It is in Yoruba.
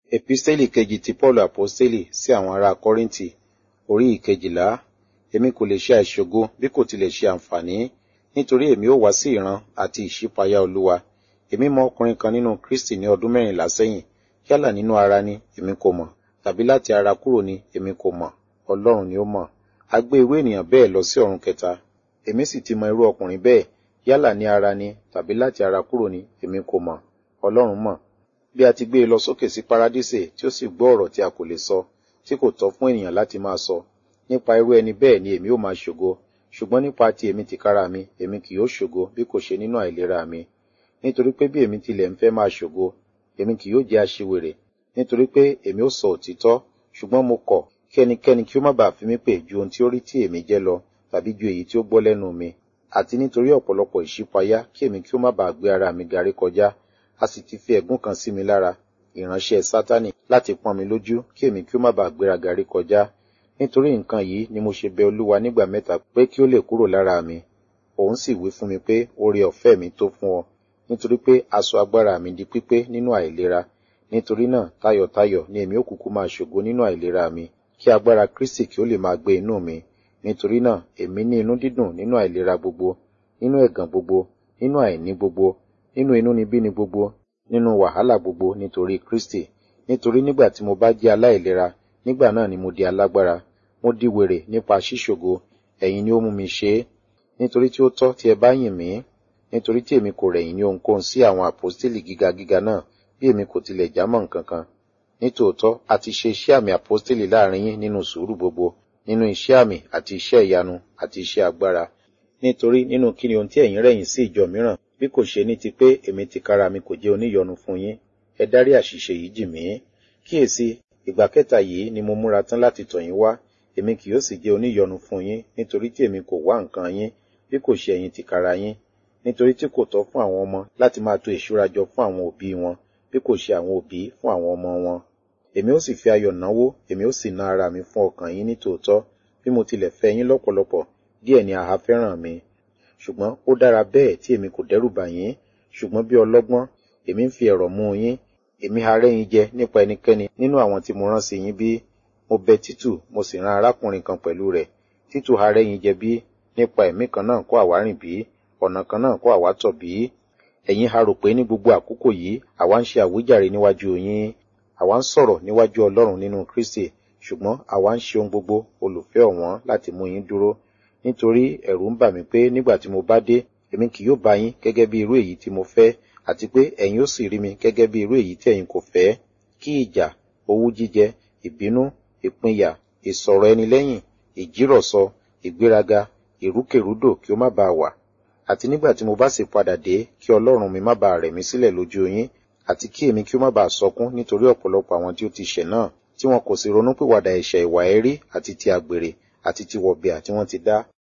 Episteli kejì ti Paulu Aposteli sí àwọn ará Kọ́ríńtì, orí ìkejìlá. Èmi kò lè ṣe àìṣògo bí kò tilẹ̀ ṣe àǹfààní, nítorí èmi ó wá sí ìran àti ìṣípayá Olúwa. Èmi mọ ọkùnrin kan nínú Kristi ní ọdún mẹ́rìnlá sẹ́yìn, yálà nínú ara ni, èmi kò mọ̀, tàbí láti ara kúrò ni, èmi kò mọ̀, Ọlọ́run ni ó mọ̀. A gbé irú ènìyàn bẹ́ẹ̀ lọ sí ọ̀run kẹta. Èmi sì ti mọ irú ọkùnrin bẹ́ẹ̀, yálà ní ara ni, tàbí láti ara kúrò ni, èmi kò mọ̀, Ọlọ́run mọ̀. Bí a ti gbé e lọ sókè sí Paradísè tí ó sì gbọ́ ọ̀rọ̀ tí a kò lè sọ, tí kò tọ́ fún ènìyàn láti máa sọ. Nípa irú ẹni bẹ́ẹ̀ ni èmi ó máa ṣògo, ṣùgbọ́n nípa ti èmi tìkára mi, èmi kì yóò ṣògo bí kò ṣe nínú àìlera mi. Nítorí pé bí èmi tilẹ̀ ń fẹ́ máa ṣògo, èmi kì yóò jẹ́ aṣiwèrè, nítorí pé èmi ó sọ òtítọ́, ṣùgbọ́n mo kọ̀ kí ẹnikẹ́ni kí ó má bàa fi mí pè ju ohun tí ó rí tí èmi jẹ́ lọ, tàbí ju èyí tí ó gbọ́ lẹ́nu mi. Àti nítorí ọ̀pọ̀lọpọ̀ ìṣípayá kí èmi kí ó má bàa gbé ara mi garí kọjá, a sì ti fi ẹ̀gún kan sí mi lára, ìránṣẹ́ Sátánì, láti pọ́n mi lójú kí èmi kí ó má bàa gbéra garí kọjá. Nítorí nǹkan yìí ni mo ṣe bẹ Olúwa nígbà mẹ́ta pé kí ó lè kúrò lára mi. Òun sì wí fún mi pé oore ọ̀fẹ́ mi tó fún ọ, nítorí pé aṣọ agbára mi di pípé nínú àìlera. Nítorí náà tayọ̀tayọ̀ ni èmi ó kúkú máa ṣògo nínú àìlera mi, kí agbára Kristi kí ó lè máa gbé inú mi. Nítorí náà èmi ní inú dídùn nínú àìlera gbogbo, nínú ẹ̀gàn gbogbo, nínú àìní gbogbo, nínú inúnibíni gbogbo, nínú wàhálà gbogbo nítorí Kristi. Nítorí nígbà tí mo bá jẹ́ aláìlera, nígbà náà ni mo di alágbára. Mo di wèrè nípa ṣíṣògo, ẹ̀yin ni ó mú mi ṣe é. Nítorí tí ó tọ́ tí ẹ bá yìn mí, nítorí tí èmi kò rẹ̀yìn ní ohunkóhun sí àwọn àpọ́stélì gíga gíga náà, bí èmi kò tilẹ̀ jámọ́ nǹkan kan. Nítòótọ́, a ti ṣe iṣẹ́ àmì àpọ́stélì láàrin yín nínú sùúrù gbogbo, nínú iṣẹ́ àmì àti iṣẹ́ ìyanu àti iṣẹ́ agbára. Nítorí nínú kí ni ohun tí ẹ̀yin rẹ̀yìn sí ìjọ mìíràn, bí kò ṣe ní ti pé èmi tìkára mi kò jẹ́ oníyọnu fún yín, ẹ dárí àṣìṣe yìí jì mí. Kíyèsí, ìgbà kẹta yìí ni mo múra tán láti tọ̀ yín wá, èmi kì yóò sì jẹ́ oníyọnu fún yín, nítorí tí èmi kò wá nǹkan yín, bí kò ṣe ẹ̀yin tìkára yín. Nítorí tí kò tọ́ fún àwọn ọmọ láti máa to ìṣúra jọ fún àwọn òbí wọn, bí kò ṣe àwọn òbí fún àwọn ọmọ wọn. Èmi ó sì fi ayọ̀ náwó, èmi ó sì ná ara mi fún ọkàn yín nítòótọ́, bí mo tilẹ̀ fẹ́ yín lọ́pọ̀lọpọ̀, díẹ̀ ni àhá fẹ́ràn mi. Ṣùgbọ́n ó dára bẹ́ẹ̀ tí èmi kò dẹ́rù bà yín, ṣùgbọ́n bí ọlọ́gbọ́n, èmi ń fi ẹ̀rọ̀ mú yín, èmi ha rẹ́ yín jẹ nípa ẹnikẹ́ni nínú àwọn tí mo rán sí yín bí? Mo bẹ Títù, mo sì rán arákùnrin kan pẹ̀lú rẹ̀. Títù ha rẹ́ yín jẹ bí? Nípa ẹ̀mí kan náà kọ́ àwa rìn bí? Ọ̀nà kan náà kọ́ àwa tọ̀ bí? Ẹ̀yin ha rò pé ní gbogbo àkókò yìí àwa ń ṣe àwíjàre níwájú yín? Àwa ń sọ̀rọ̀ níwájú Ọlọ́run nínú Kristi, ṣùgbọ́n àwa ń ṣe ohun gbogbo olùfẹ́ ọ̀wọ́n láti mú yín dúró. Nítorí ẹ̀rù ń bà mí pé nígbà tí mo bá dé, èmi kì yóò bá yín gẹ́gẹ́ bí irú èyí tí mo fẹ́, àti pé ẹ̀yin ó sì rí mi gẹ́gẹ́ bí irú èyí tí ẹ̀yin kò fẹ́. Kí ìjà, owú jíjẹ, ìbínú, ìpínyà, ìsọ̀rọ̀ ẹni lẹ́yìn, ìjírọ̀sọ, ìgbéraga, ìrúkèrúdò kí ó má bàa wà. Àti nígbà tí mo bá sì padà dé, kí Ọlọ́run mi má bàa rẹ̀ mí sílẹ̀ lójú yín, àti kí èmi kí ó má bàa sọkún nítorí ọ̀pọ̀lọpọ̀ àwọn tí ó ti ṣẹ̀ náà, tí wọn kò sì ronúpìwàdà ẹ̀ṣẹ̀ ìwà ẹ̀rí àti ti àgbèrè àti ti wọ̀bìà tí wọ́n ti dá.